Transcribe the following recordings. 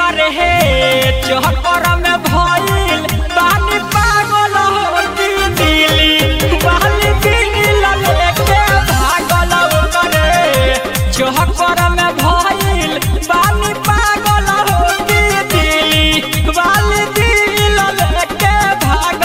ओकर हे चहकर में भइल बानी पागल होती दिली बाली दिल लेके भागल ओकर चहकर में भइल बानी पागल होती दिली बाली दिल लेके भागल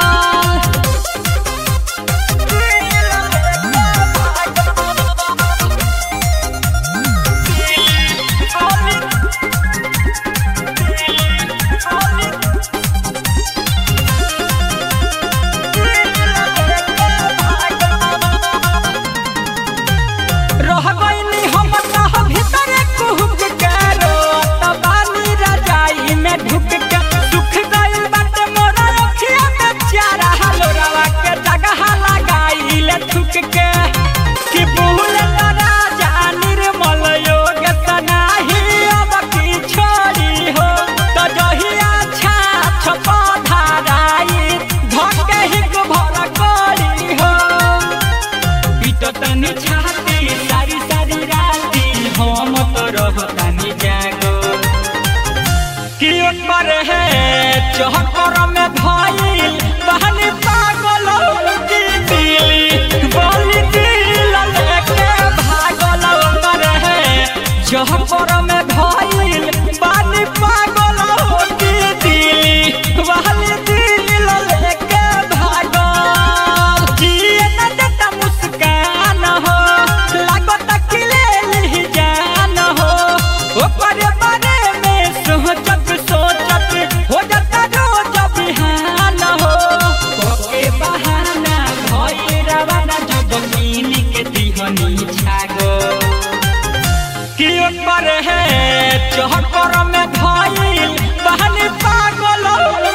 रह गईनी हम तह भीतर कुहुक के रोत बानी रजाई में ढुक के सुख गइल बाटे मोरा अखिया में चारा हलोरवा के जगह लगाइले थुक के कि भूल तरा जा निर्मल योग सनाही अब की छोड़ी हो तो जहिया छाछ पधाराई धके हिक भर करी हो पिटतनी छाती सारी सारी राती हम तो रहतानी जागो कि ओकर है चहकर में भइल बहनी पागल की दिली बोली दिल लेके भागल ओकर है चहकर में भइल बानी पागल की दिली बहनी दिल लेके भागल जिए न देता मुस्कान हो लागत कि ले ली जान हो ओकर बारे में सोचत सोचत हो जाता रोज बिहान हो ओके बहाना भई रवाना जब कीन के दिहनी छागो कि ओकर है चहकर में भइल बहनी पागल